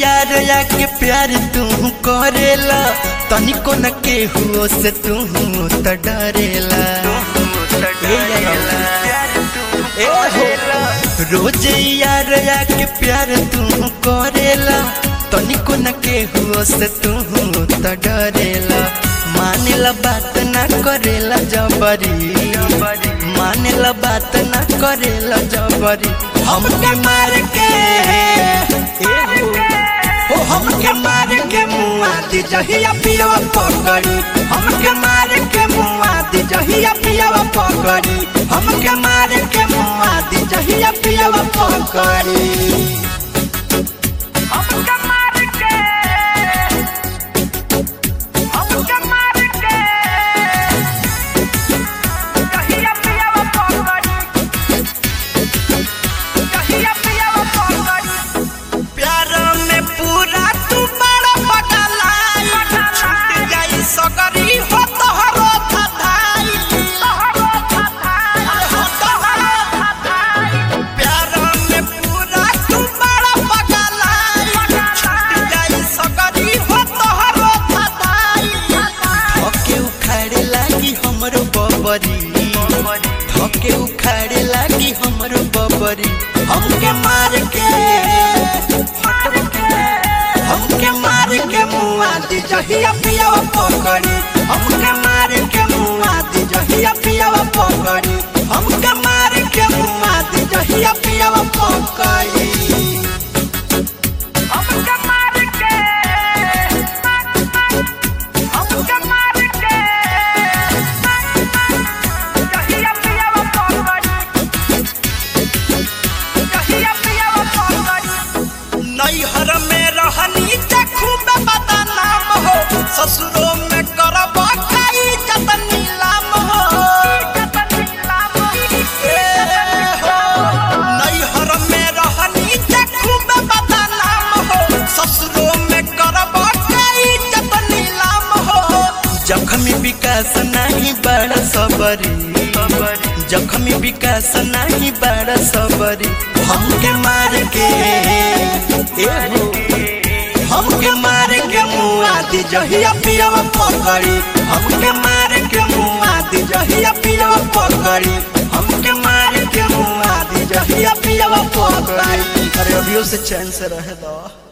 यार या के प्यार तू करेला तनिको न केहू से तू त डरेला ए यारा, ए हो, रोज यार या के प्यार तू करेला तनिको न केहू से तू त डरेला मानेला बात ना करेला जबरी मानेला बात ना करेला जबरी हमके मार के ए हो, हो हमके मार के मुआ दी जहिया पियवा पकड़ी हमके मार के मुआ दी जहिया पियवा पकड़ी हमके मार के मुआ दी जहिया पियवा पकड़ी हमके मार के हमके मार के कहिया पियावा पकड़ी कहिया पियावा पकड़ी प्यार में पूरा तू बड़ा पगलाई छूट जाई सगरी हो तोहरो थधाई तोहरो थाथाई हो तोहरो थाथाई प्यार में पूरा तू बड़ा पगलाई छूट जाई सगरी हो तोहरो थधाई धके उखाड़े लागी हमरो बबरी धके उखाड़े लागी हमरो बबरी हमके मार के हमके मार के मुआ दी जहिया पियावा पकड़ी हमके मार के मुआ दी जहिया पियावा पकड़ी हमके मार के मुआ दी जहिया पियावा पकड़ी हमके मार के हमके मार के कहिया पियावा पकड़ी कहिया पियावा पकड़ी नैहर में रहनी चखू में पता नाम हो ससुरों में करब खाई जत नीलाम हो ए हो नैहर में रहनी चखू में पता नाम हो ससुरों में करब खाई जत नीलाम हो जखमी विकास नहीं बड़ा सबरी जखमी विकास नहीं बड़ा सबरी हमके मार के ए हो हमके मार के मुआ दी जहिया पियवा पकड़ी हमके मार के मुआ दी जहिया पियवा पकड़ी हमके मार के मुआ दी जहिया पियवा पकड़ी अरे अभियो से चैन से रहे दो